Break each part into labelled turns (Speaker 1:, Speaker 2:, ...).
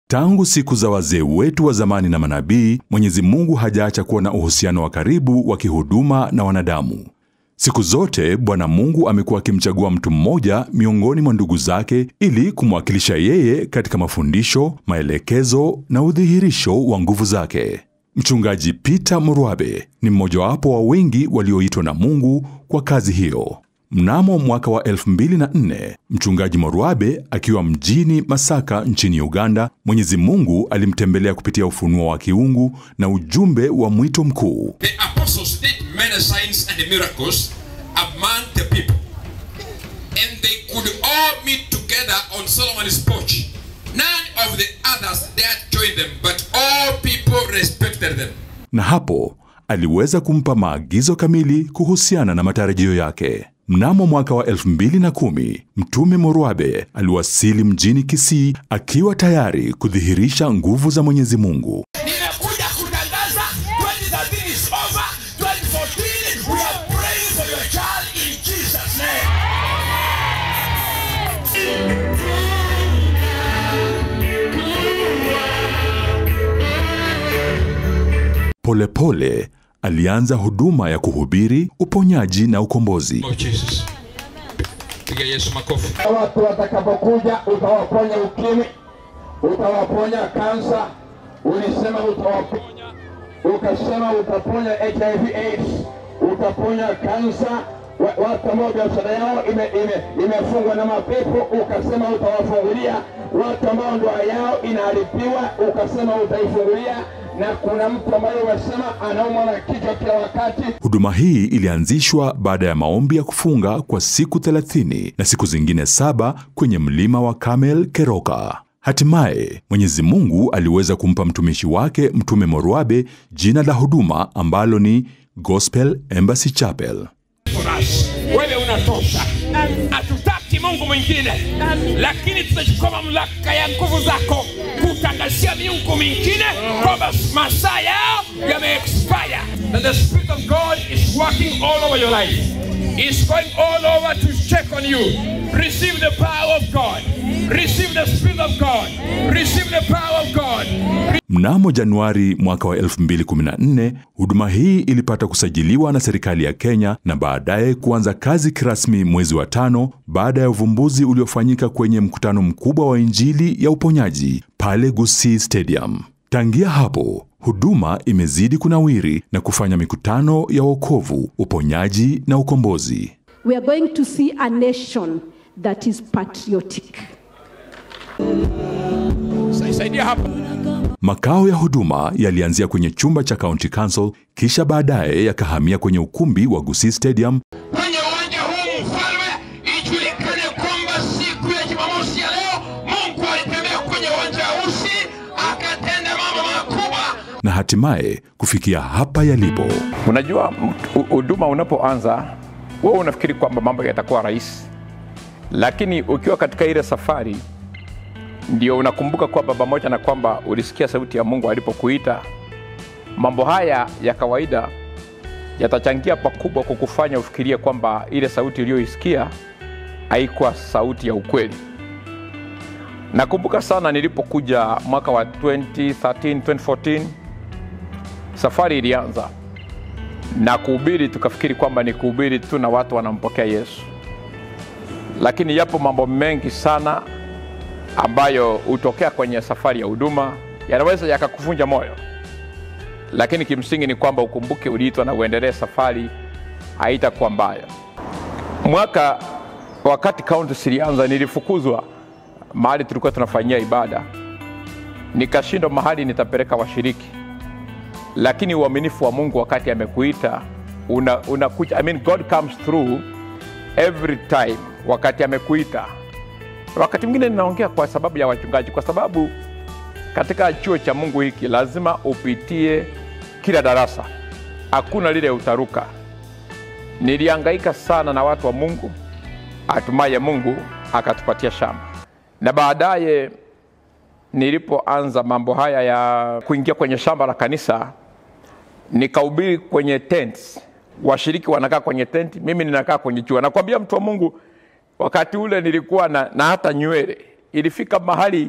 Speaker 1: Tangu siku za wazee wetu wa zamani na manabii, Mwenyezi Mungu hajaacha kuwa na uhusiano wa karibu wa kihuduma na wanadamu. Siku zote Bwana Mungu amekuwa akimchagua mtu mmoja miongoni mwa ndugu zake ili kumwakilisha yeye katika mafundisho, maelekezo na udhihirisho wa nguvu zake. Mchungaji Peter Murwabe ni mmojawapo wa wengi walioitwa na Mungu kwa kazi hiyo. Mnamo mwaka wa 2004 mchungaji Morwabe akiwa mjini Masaka nchini Uganda, Mwenyezi Mungu alimtembelea kupitia ufunuo wa kiungu na ujumbe wa mwito mkuu.
Speaker 2: The apostles did many signs and miracles among the people. And they could all meet together on Solomon's porch. None of the others dared join them, but all people respected them.
Speaker 1: Na hapo aliweza kumpa maagizo kamili kuhusiana na matarajio yake. Mnamo mwaka wa 2010 Mtume Morwabe aliwasili mjini Kisii akiwa tayari kudhihirisha nguvu za Mwenyezi Mungu.
Speaker 3: Nimekuja kutangaza 2013 is over. 2014 we are praying for your child in Jesus name.
Speaker 1: Polepole alianza huduma ya kuhubiri uponyaji na ukombozi.
Speaker 2: Oh, Jesus. Piga Yesu makofi.
Speaker 4: watu watakapokuja utawaponya ukimwi, utawaponya kansa, ulisema utawaponya, ukasema utaponya HIV AIDS, utaponya kansa, wa- watu ambao biashara yao ime, ime, imefungwa na mapepo, ukasema utawafungulia, watu ambao ndoa yao inaharibiwa, ukasema utaifungulia, na kuna mtu ambaye umesema anaumwa na kichwa kila wakati,
Speaker 1: Huduma hii ilianzishwa baada ya maombi ya kufunga kwa siku 30 na siku zingine saba kwenye mlima wa Kamel Keroka. Hatimaye Mwenyezi Mungu aliweza kumpa mtumishi wake Mtume Morwabe jina la huduma ambalo ni Gospel Embassy Chapel.
Speaker 3: for us. Wewe unatosha, hatutaki Mungu mwingine, lakini tutachukua mamlaka ya nguvu zako kutangazia miungu mingine kwamba masaa yao yameexpire. And the Spirit of God is working all over your life. It's going all over to check on you. Receive the power of God. Receive the Spirit of God. Receive the power of God.
Speaker 1: Mnamo Januari mwaka wa 2014 huduma hii ilipata kusajiliwa na serikali ya Kenya na baadaye kuanza kazi kirasmi mwezi wa tano baada ya uvumbuzi uliofanyika kwenye mkutano mkubwa wa Injili ya uponyaji pale Gusii Stadium. Tangia hapo huduma imezidi kunawiri na kufanya mikutano ya wokovu, uponyaji na ukombozi.
Speaker 5: We are going to see a nation that is patriotic.
Speaker 3: Saidia hapa.
Speaker 1: Makao ya huduma yalianzia kwenye chumba cha County Council kisha baadaye yakahamia kwenye ukumbi wa Gusii Stadium
Speaker 3: kwenye uwanja huu mfalme, ijulikane kwamba siku ya Jumamosi ya leo Mungu alitembea kwenye uwanja wa Usi akatenda mambo makubwa.
Speaker 1: na hatimaye kufikia hapa yalipo.
Speaker 6: Unajua, hu- huduma unapoanza wewe unafikiri kwamba mambo yatakuwa rahisi, lakini ukiwa katika ile safari ndio unakumbuka kwamba pamoja na kwamba ulisikia sauti ya Mungu alipokuita, mambo haya ya kawaida yatachangia pakubwa kukufanya ufikirie kwamba ile sauti uliyoisikia haikuwa sauti ya ukweli. Nakumbuka sana nilipokuja mwaka wa 2013 2014 safari ilianza na kuhubiri, tukafikiri kwamba ni kuhubiri tu na watu wanampokea Yesu, lakini yapo mambo mengi sana ambayo hutokea kwenye safari ya huduma, yanaweza yakakuvunja moyo, lakini kimsingi ni kwamba ukumbuke uliitwa na uendelee safari, haitakuwa mbaya. Mwaka wakati kaunti zilianza, nilifukuzwa mahali tulikuwa tunafanyia ibada, nikashindwa mahali nitapeleka washiriki lakini uaminifu wa Mungu wakati amekuita una, unakuja, I mean God comes through every time wakati amekuita. Wakati mwingine ninaongea kwa sababu ya wachungaji, kwa sababu katika chuo cha Mungu hiki lazima upitie kila darasa, hakuna lile utaruka. Nilihangaika sana na watu wa Mungu, hatimaye Mungu akatupatia shamba, na baadaye nilipoanza mambo haya ya kuingia kwenye shamba la kanisa, nikahubiri kwenye tents, washiriki wanakaa kwenye tenti, mimi ninakaa kwenye chua. Nakwambia mtu wa Mungu, wakati ule nilikuwa na, na hata nywele ilifika mahali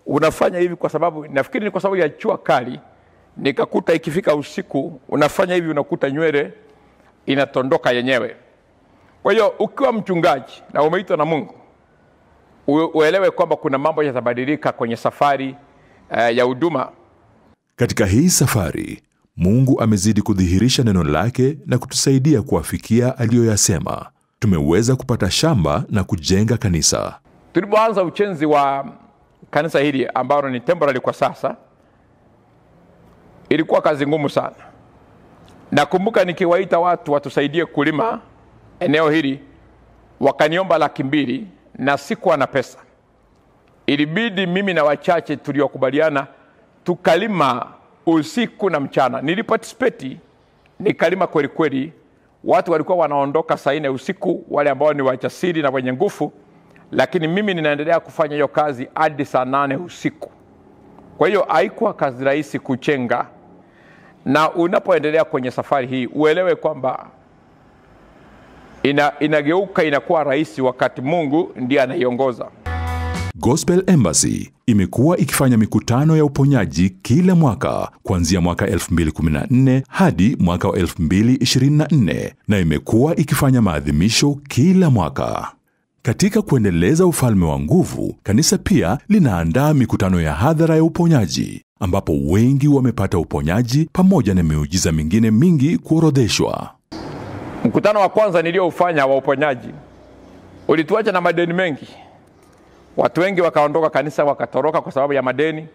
Speaker 6: unafanya hivi kwa sababu nafikiri ni kwa sababu ya jua kali nikakuta ikifika usiku unafanya hivi unakuta nywele inatondoka yenyewe kwa hiyo ukiwa mchungaji na umeitwa na mungu u- uelewe kwamba kuna mambo yatabadilika kwenye safari uh, ya huduma
Speaker 1: Katika hii safari, Mungu amezidi kudhihirisha neno lake na kutusaidia kuafikia aliyoyasema. Tumeweza kupata shamba na kujenga kanisa.
Speaker 6: tulipoanza ujenzi wa kanisa hili ambalo ni temporary kwa sasa ilikuwa kazi ngumu sana nakumbuka nikiwaita watu watusaidie kulima eneo hili wakaniomba laki mbili na sikuwa na pesa ilibidi mimi na wachache tuliokubaliana tukalima usiku na mchana niliparticipate nikalima kweli kweli watu walikuwa wanaondoka saa nne usiku wale ambao ni wajasiri na wenye nguvu lakini mimi ninaendelea kufanya hiyo kazi hadi saa nane usiku kwa hiyo haikuwa kazi rahisi kuchenga na unapoendelea kwenye safari hii uelewe kwamba ina, inageuka inakuwa rahisi wakati mungu ndiye anaiongoza
Speaker 1: Gospel Embassy imekuwa ikifanya mikutano ya uponyaji kila mwaka kuanzia mwaka 2014 hadi mwaka wa 2024 na imekuwa ikifanya maadhimisho kila mwaka. Katika kuendeleza ufalme wa nguvu, kanisa pia linaandaa mikutano ya hadhara ya uponyaji ambapo wengi wamepata uponyaji pamoja na miujiza mingine mingi kuorodheshwa.
Speaker 6: mkutano wa kwanza niliyoufanya wa uponyaji ulituacha na madeni mengi watu wengi wakaondoka kanisa wakatoroka kwa sababu ya madeni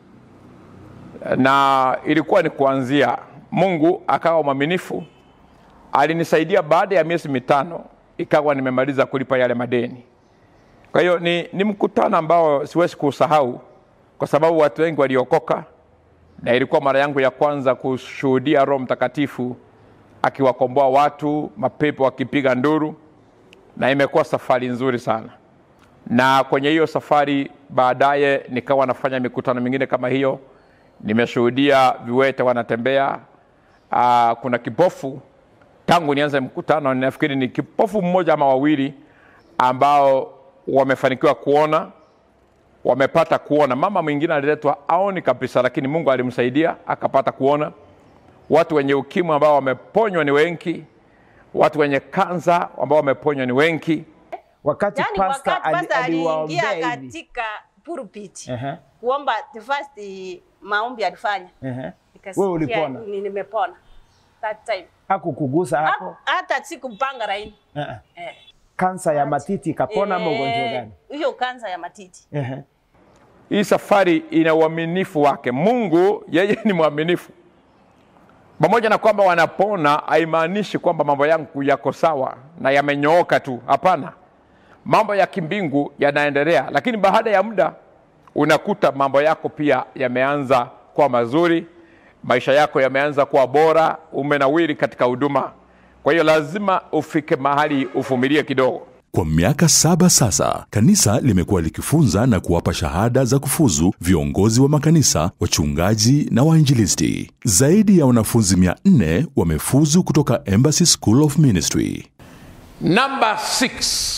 Speaker 6: na ilikuwa ni kuanzia mungu akawa mwaminifu alinisaidia baada ya miezi mitano ikawa nimemaliza kulipa yale madeni kwa hiyo ni, ni mkutano ambao siwezi kuusahau kwa sababu watu wengi waliokoka na ilikuwa mara yangu ya kwanza kushuhudia roho mtakatifu akiwakomboa watu mapepo akipiga nduru na imekuwa safari nzuri sana na kwenye hiyo safari baadaye nikawa nafanya mikutano mingine kama hiyo nimeshuhudia viwete wanatembea Aa, kuna kipofu tangu nianze mkutano nafikiri ni kipofu mmoja ama wawili ambao wamefanikiwa kuona wamepata kuona mama mwingine aliletwa aoni kabisa lakini mungu alimsaidia akapata kuona watu wenye ukimwi ambao wameponywa ni wengi watu wenye kansa ambao wameponywa ni wengi
Speaker 7: wakati
Speaker 8: yani
Speaker 7: pasta
Speaker 8: wakati
Speaker 7: ali-
Speaker 8: pasta aliingia
Speaker 7: aliwaombea hivi
Speaker 8: katika pulpit
Speaker 7: Ehe,
Speaker 8: kuomba the first maombi alifanya
Speaker 7: ehe.
Speaker 8: Nikasikia
Speaker 7: Wewe ulipona?
Speaker 8: ni- nimepona that time
Speaker 7: hakukugusa hapo
Speaker 8: Ha- hata sikumpanga laini
Speaker 7: Ehe.
Speaker 8: eh.
Speaker 7: kansa ya matiti ikapona ama ugonjwa
Speaker 8: Eh,
Speaker 7: gani
Speaker 8: hiyo kansa ya matiti
Speaker 7: Ehe.
Speaker 6: hii safari ina uaminifu wake mungu yeye ni mwaminifu pamoja na kwamba wanapona haimaanishi kwamba mambo yangu yako sawa na yamenyooka tu hapana mambo ya kimbingu yanaendelea lakini baada ya muda unakuta mambo yako pia yameanza kuwa mazuri maisha yako yameanza kuwa bora umenawiri katika huduma kwa hiyo lazima ufike mahali uvumilie kidogo
Speaker 1: Kwa miaka saba sasa, kanisa limekuwa likifunza na kuwapa shahada za kufuzu viongozi wa makanisa, wachungaji na wainjilisti. Zaidi ya wanafunzi 400 wamefuzu kutoka Embassy School of Ministry.
Speaker 3: Number six,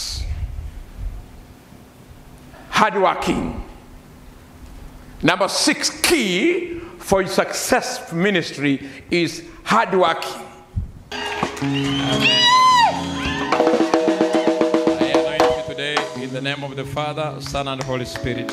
Speaker 3: hardworking. Number six key for a successful ministry is hardworking. I anoint you today in the name of the Father, Son, and Holy Spirit.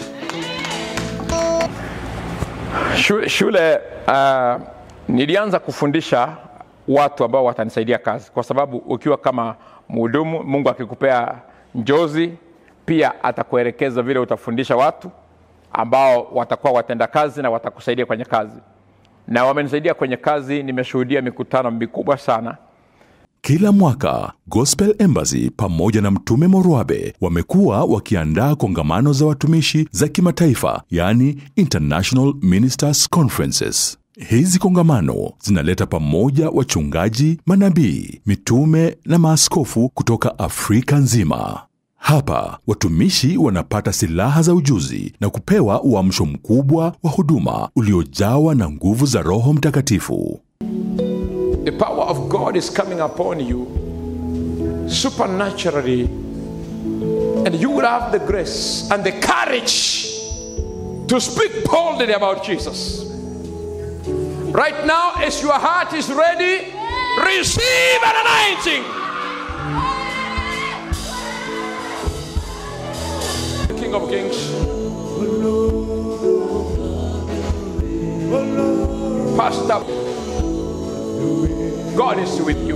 Speaker 6: shule, shule uh, nilianza kufundisha watu ambao watanisaidia kazi kwa sababu ukiwa kama mhudumu mungu akikupea njozi pia atakuelekeza vile utafundisha watu ambao watakuwa watenda kazi na watakusaidia kwenye kazi na wamenisaidia kwenye kazi nimeshuhudia mikutano mikubwa sana
Speaker 1: Kila mwaka Gospel Embassy pamoja na Mtume Morwabe wamekuwa wakiandaa kongamano za watumishi za kimataifa, yani International Ministers Conferences. Hizi kongamano zinaleta pamoja wachungaji, manabii, mitume na maaskofu kutoka Afrika nzima. Hapa watumishi wanapata silaha za ujuzi na kupewa uamsho mkubwa wa huduma uliojawa na nguvu za Roho Mtakatifu.
Speaker 3: The power of God is coming upon you supernaturally, and you will have the grace and the courage to to speak boldly about Jesus. Right now, as your heart is ready, receive an anointing. King of Kings. Pastor, God is with you.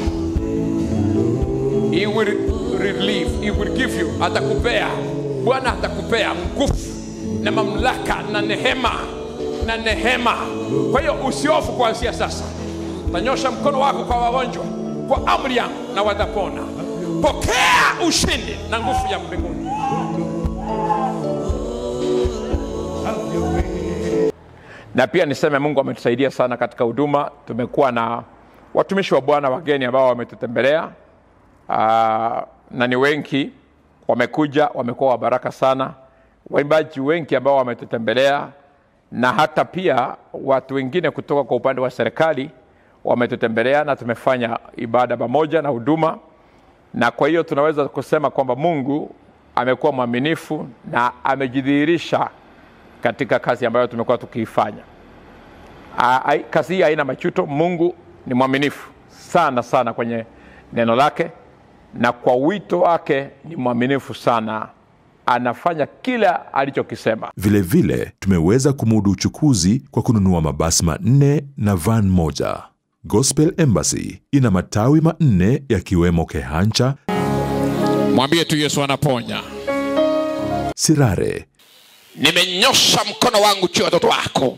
Speaker 3: He will relieve, He will give you, atakupea. Bwana atakupea nguvu na mamlaka na nehema na nehema. Kwa hiyo usiofu kuanzia sasa. Tanyosha mkono wako kwa wagonjwa kwa amri yangu na watapona. Pokea ushindi na nguvu ya mbinguni. na pia niseme mungu ametusaidia sana katika huduma tumekuwa na watumishi wa bwana wageni ambao wametutembelea uh, na ni wengi wamekuja wamekuwa wa baraka sana waimbaji wengi ambao wametutembelea na hata pia watu wengine kutoka kwa upande wa serikali wametutembelea na tumefanya ibada pamoja na huduma na kwa hiyo tunaweza kusema kwamba mungu amekuwa mwaminifu na amejidhihirisha katika kazi ambayo tumekuwa tukiifanya. A- ai- Kazi hii haina machuto. Mungu ni mwaminifu sana sana kwenye neno lake, na kwa wito wake ni mwaminifu sana, anafanya kila alichokisema.
Speaker 1: Vilevile tumeweza kumudu uchukuzi kwa kununua mabasi manne na van moja. Gospel Embassy ina matawi manne yakiwemo Kehancha,
Speaker 3: Mwambie tu Yesu anaponya.
Speaker 1: Sirare,
Speaker 3: Nimenyosha mkono wangu juu ya watoto wako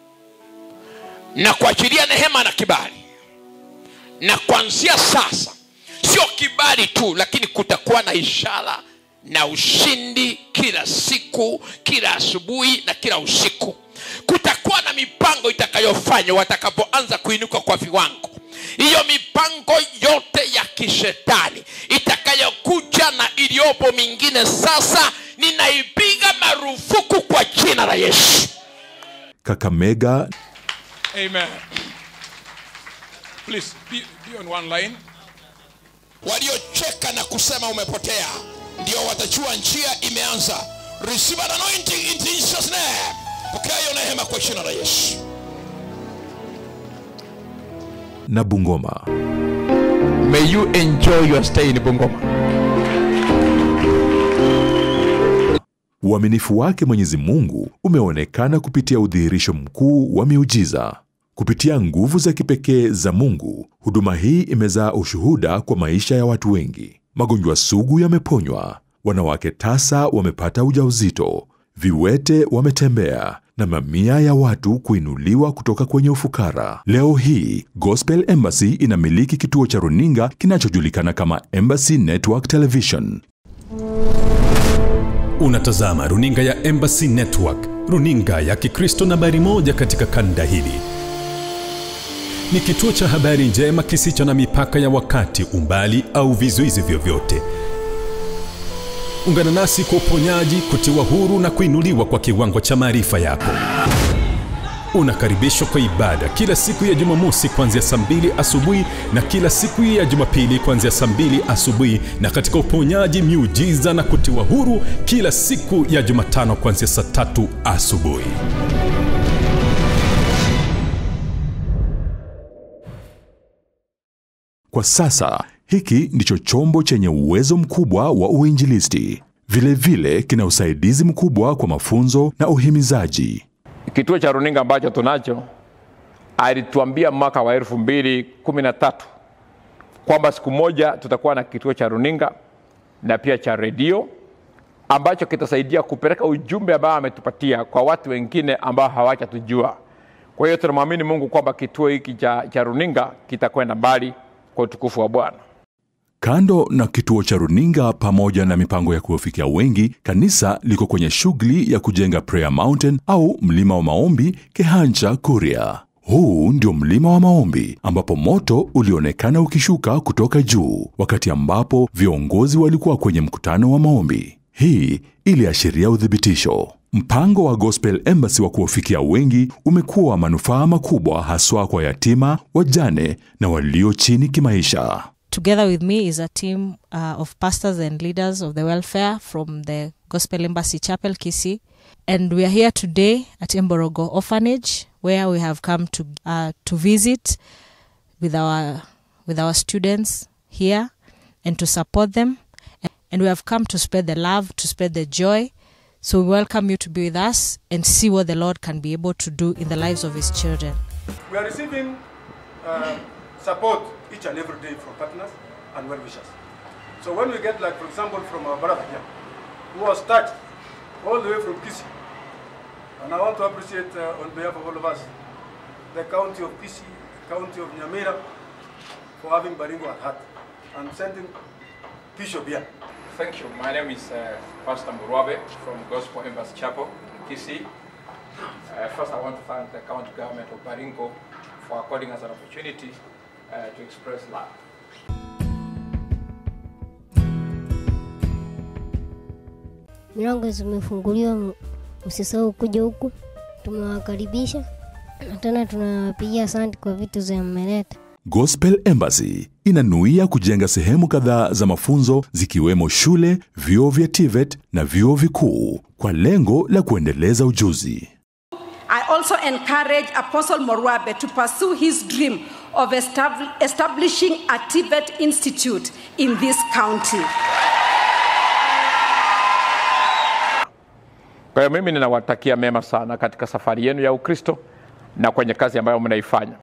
Speaker 3: na kuachilia neema na kibali, na kuanzia sasa sio kibali tu, lakini kutakuwa na ishara na ushindi kila siku, kila asubuhi na kila usiku. Kutakuwa na mipango itakayofanywa watakapoanza kuinuka kwa viwango. Hiyo mipango yote ya kishetani itakayokuja na iliyopo mingine sasa, ninaipiga marufuku kwa jina la Yesu.
Speaker 1: Kakamega
Speaker 3: Amen. Please be, be on one line.
Speaker 2: waliocheka na kusema umepotea ndio watajua njia imeanza receive an anointing in Jesus name pokea hiyo neema kwa jina la Yesu
Speaker 1: na Bungoma.
Speaker 6: May you enjoy your stay in Bungoma.
Speaker 1: Uaminifu wake Mwenyezi Mungu umeonekana kupitia udhihirisho mkuu wa miujiza. Kupitia nguvu za kipekee za Mungu, huduma hii imezaa ushuhuda kwa maisha ya watu wengi. Magonjwa sugu yameponywa, wanawake tasa wamepata ujauzito, viwete wametembea na mamia ya watu kuinuliwa kutoka kwenye ufukara. Leo hii Gospel Embassy inamiliki kituo cha runinga kinachojulikana kama Embassy Network Television.
Speaker 9: Unatazama runinga ya Embassy Network, runinga ya Kikristo nambari moja katika kanda hili. Ni kituo cha habari njema kisicho na mipaka ya wakati, umbali au vizuizi vyovyote. Ungana nasi kwa uponyaji, kutiwa huru na kuinuliwa kwa kiwango cha maarifa yako. Unakaribishwa kwa ibada kila siku ya Jumamosi kuanzia saa mbili asubuhi na kila siku ya Jumapili kuanzia saa mbili asubuhi na katika uponyaji, miujiza na kutiwa huru kila siku ya Jumatano kuanzia saa tatu asubuhi.
Speaker 1: Kwa sasa hiki ndicho chombo chenye uwezo mkubwa wa uinjilisti. Vilevile kina usaidizi mkubwa kwa mafunzo na uhimizaji.
Speaker 6: Kituo cha runinga ambacho tunacho alituambia mwaka wa elfu mbili kumi na tatu kwamba siku moja tutakuwa na kituo cha runinga na pia cha redio ambacho kitasaidia kupeleka ujumbe ambao ametupatia kwa watu wengine ambao hawajatujua. Kwa hiyo tunamwamini Mungu kwamba kituo hiki cha, cha runinga kitakwenda mbali kwa utukufu wa Bwana.
Speaker 1: Kando na kituo cha runinga pamoja na mipango ya kuwafikia wengi, kanisa liko kwenye shughuli ya kujenga Prayer Mountain au mlima wa maombi Kehancha, Kuria. Huu ndio mlima wa maombi ambapo moto ulionekana ukishuka kutoka juu wakati ambapo viongozi walikuwa kwenye mkutano wa maombi. Hii iliashiria uthibitisho. Mpango wa Gospel Embassy wa kuwafikia wengi umekuwa wa manufaa makubwa haswa kwa yatima, wajane na walio chini kimaisha.
Speaker 10: together with me is a team uh, of pastors and leaders of the welfare from the Gospel Embassy Chapel, Kisi. And we are here today at Emborogo Orphanage, where we have come to uh, to visit with our with our students here and to support them. And we have come to spread the love, to spread the joy. So we welcome you to be with us and see what the Lord can be able to do in the lives of His children.
Speaker 11: We are receiving uh, support each and every day from partners and well wishers. So when we get, like, for example, from our brother here, who was touched all the way from Kisi, and I want to appreciate uh, on behalf of all of us, the county of Kisi, county of Nyamira, for having Baringo at heart and sending Bishop here.
Speaker 6: Thank you. My name is uh, Pastor Murabe from Gospel Embassy Chapel, Kisii. Uh, first, I want to thank the county government of Baringo for according us an opportunity uh, to express love.
Speaker 12: Milango zimefunguliwa, m- msisahau kuja huku, tumewakaribisha na tena tunawapigia asante kwa vitu za mmeleta.
Speaker 1: Gospel Embassy inanuia kujenga sehemu kadhaa za mafunzo zikiwemo shule, vyuo vya TVET na vyuo vikuu kwa lengo la kuendeleza ujuzi.
Speaker 13: I also encourage Apostle Morwabe to pursue his dream of estab- establishing a Tibet Institute in this county.
Speaker 6: Kwa hiyo mimi ninawatakia mema sana katika safari yenu ya Ukristo na kwenye kazi ambayo mnaifanya.